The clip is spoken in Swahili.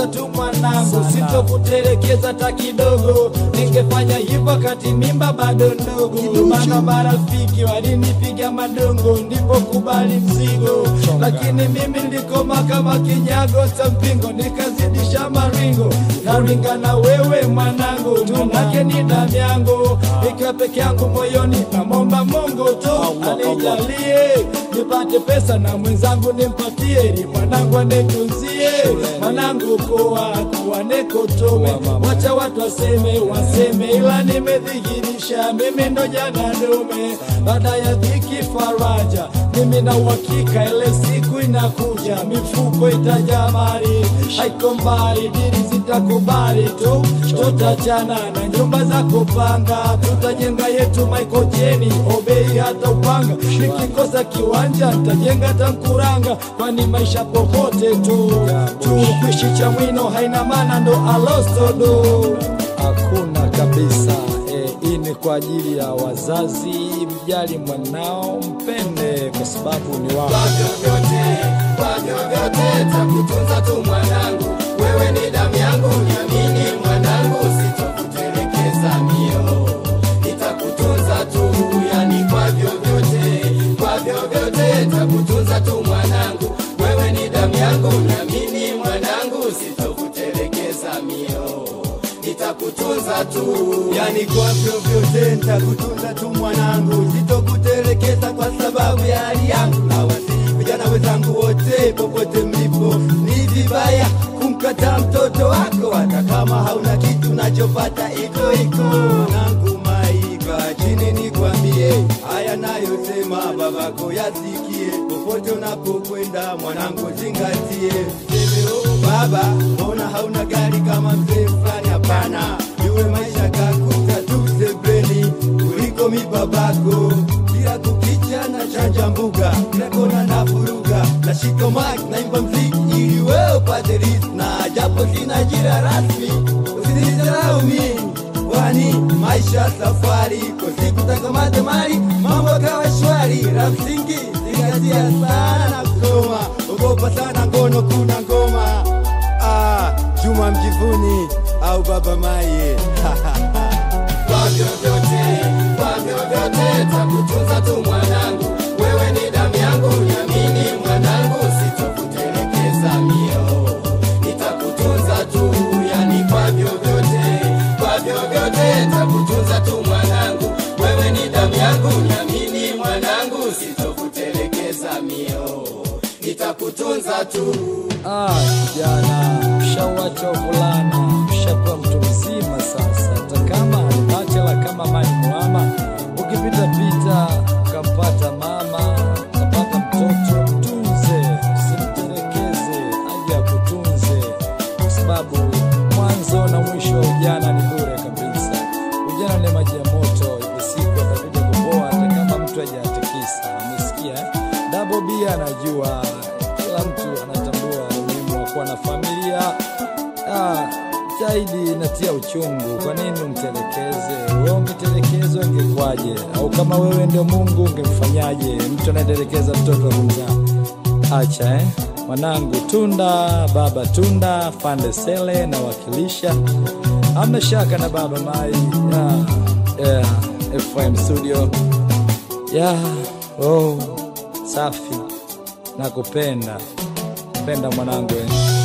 nitakutunza tu mwanangu, sitokutelekeza hata kidogo. Ningefanya hivyo kati mimba bado ndogo, maana marafiki walinipiga madongo, ndipo kubali mzigo. Lakini mimi nilikoma kama kinyago cha mpingo, nikazidisha maringo, naringa na wewe mwanangu, manake ni damu yangu, ikiwa peke yangu moyoni, namwomba Mungu tu anijalie nipate pesa na mwenzangu nimpatie, ili mwanangu anetunzie mwanangu kuwa kuwa nekotome. Wacha watu waseme waseme, ila nimedhihirisha mimi ndo jana dume, baada ya dhiki faraja. Mimi na uhakika ile siku inakuja, mifuko itajaa mali, haiko mbali, dili zitakubali tu, tutachana na nyumba za kupanga, tutajenga yetu Maikojeni, obei hata upanga, nikikosa kiwanja nitajenga tankuranga, kwani maisha popote tu tu, kuishi cha mwino haina maana, ndo alostodo hakuna kabisa. Eh, hii ni kwa ajili ya wazazi, mjali mwanao, mpende kwa sababu ni wao. Kwa vyovyote, kwa vyovyote takutunza tu mwanangu, wewe ni damu yangu, niamini mwanangu, sitokutelekeza mio, nitakutunza tu, yani kwa vyovyote, kwa vyovyote takutunza tu mwanangu, wewe ni damu yangu, niamini mwanangu, sitokutelekeza mio, nitakutunza tu, yani kwa vyovyote nitakutunza tu mwanangu, sitokutelekeza kwa sababu ya hali yangu. Na wasihi vijana wenzangu wote, popote mlipo, ni vibaya kumkataa mtoto wako, hata kama hauna kitu nachopata iko iko. Mwanangu Maika, chini nikwambie haya nayosema, babako yasikie, popote unapokwenda mwanangu, zingatie. Seme oh baba, mbona hauna gari kama mzee fulani? Hapana, iwe maisha kakuta tu sebreni kuliko mi babako. Kila kukicha na chanja mbuga, kila kona na furuga, nashika mic naimba mziki ili wewe upate riziki, na japo sina jira rasmi, usinidharau mimi kwani maisha safari, kwa siku takamata mali, mambo kawa shwari. La msingi zingatia sana kusoma, ogopa sana ngono, kuna ngoma ah, Juma Mjivuni au Baba Maye kwa vyovyote, kwa vyovyote takutunza tu mwanangu, wewe ni damu yangu, niamini mwanangu, sitokutelekeza mio, nitakutunza tu, yani kwa vyovyote, kwa vyovyote takutunza tu mwanangu, wewe ni damu yangu, niamini mwanangu, sitokutelekeza mio, nitakutunza tu. Ah, kijana, ushawacha uvulana, ushakuwa mtu mzima sasa. Hata kama bachela kama Mani Muama, ukipita pita ukampata mama ukapata mtoto, mtunze, usimtelekeze, aje akutunze, kwa sababu mwanzo na mwisho wa ujana ni bure kabisa. Ujana ni maji ya moto, ipo siku atakuja kupoa, hata kama mtu hajatikisa. Amesikia eh? Double B anajua, kila mtu anatambua umuhimu wa kuwa na familia. Ah, zaidi inatia uchungu. Kwa nini umtelekeze? Wewe ungetelekezwa ingekwaje? Au kama wewe ndio Mungu ungemfanyaje? Mtu anayetelekeza mtoto wa kumzaa. Acha eh? Mwanangu Tunda, baba Tunda, Fande Sele na wakilisha. Amna shaka na baba Mai ya yeah, FM studio ya oh, safi nakupenda, penda mwanangu eh.